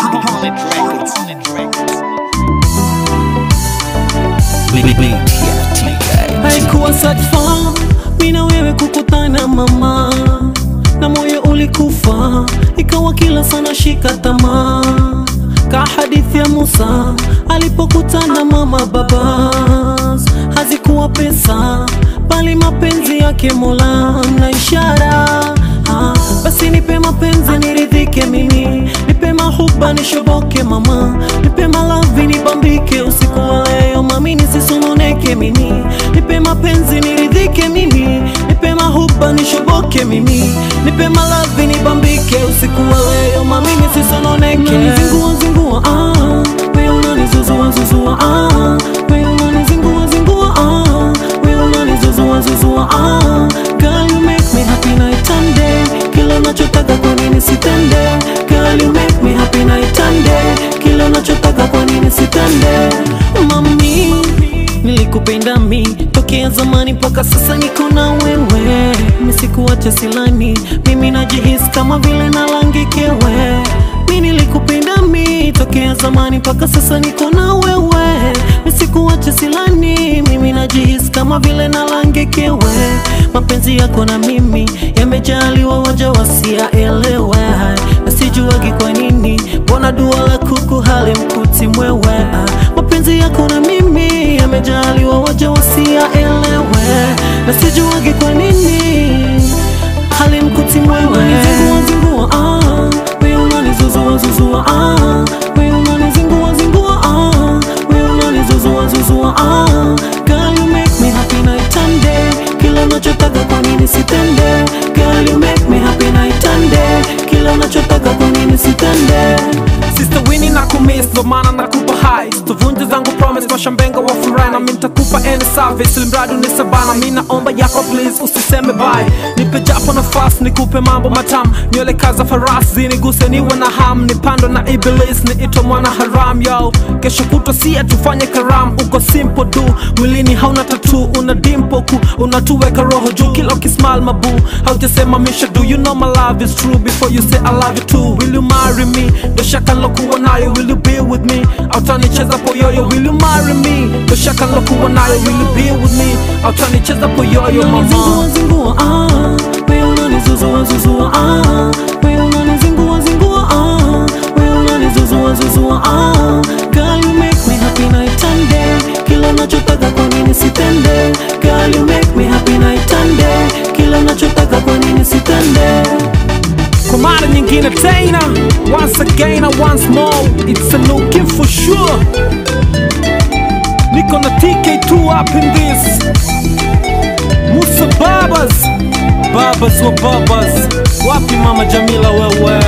Hornet Records. haikuwa sadfa mi na wewe kukutana mama na moyo ulikufa ikawa kila sana shika tamaa ka hadithi ya musa alipokutana mama babas hazikuwa pesa bali mapenzi yake mola na ishara ah, basi nipe mapenzi niridhike mimi nipe mahuba nishoboke mama nipe malavi nibambike usiku wa leo mami nisisononeke mimi nipe mapenzi niridhike mimi nipe mahuba nishoboke mimi nipe malavi nibambike usiku wa leo mami nisisononeke unanizingua zingua ah wewe unanizuzua zuzua ah wewe unanizingua zingua ah wewe unanizuzua zuzua ah girl you make me happy night and day kila unachotaka kwa nini sitende girl you make me happy night and day kila unachotaka kwa nini sitende mami nilikupenda mi tokea zamani mpaka sasa niko na wewe misikuacha silani mimi najihisi kama vile nalangikewe mi nilikupenda mi tokea zamani mpaka sasa niko na wewe misikuacha silani mimi najihisi kama vile nalangekewe mapenzi yako na mimi yamejaliwa waja wasiyaelewe nasijuagi kwa nini mbona dua la kuku halimkuti mwewe mapenzi yako na mimi yamejaliwa waja wasiyaelewe nasijuagi kwa nini halimkuti mwewe unanizingua zingua ah wewe unanizuzua zuzua ah wewe unanizingua zingua ah wewe unanizuzua zuzua ah girl you make me happy night and day kila unachotaka kwa nini sitende girl you make me happy night and day kila unachotaka kwa nini sitende Sister Winnie na kumiss ndo maana nakupa high tuvunje zangu promise mashambenga wa furahi na mi nitakupa any service ilimradi unisabana mi naomba yako please usiseme bye nipe japo nafasi nikupe mambo matamu nywele kaza farasi ziniguse niwe na ham nipandwe na iblis niitwe mwana haram yo kesho kutwa sia tufanye karam uko simple du mwilini hauna tatu una dimpo ku unatuweka roho juu kila ukismal mabu haujasema misha do you know my love is true before you say I love you too will you marry me ndo shaka lokuwa nayo will you be with me autanicheza poyoyo will you marry me ndo shaka lokuwa nayo will you be with me autanicheza poyoyo mama unanizingua zingua ah wewe unanizuzua zuzua ah wewe unanizingua zingua ah wewe unanizuzua zuzua ah girl you make me happy night and day kila unachotaka kwa nini sitende girl you make me happy night and day kila unachotaka kwa nini sitende kwa mara nyingine tena once again and once more it's a new gift for sure niko na tk2 up in this musa babas babas wa babas wapi mama jamila wewe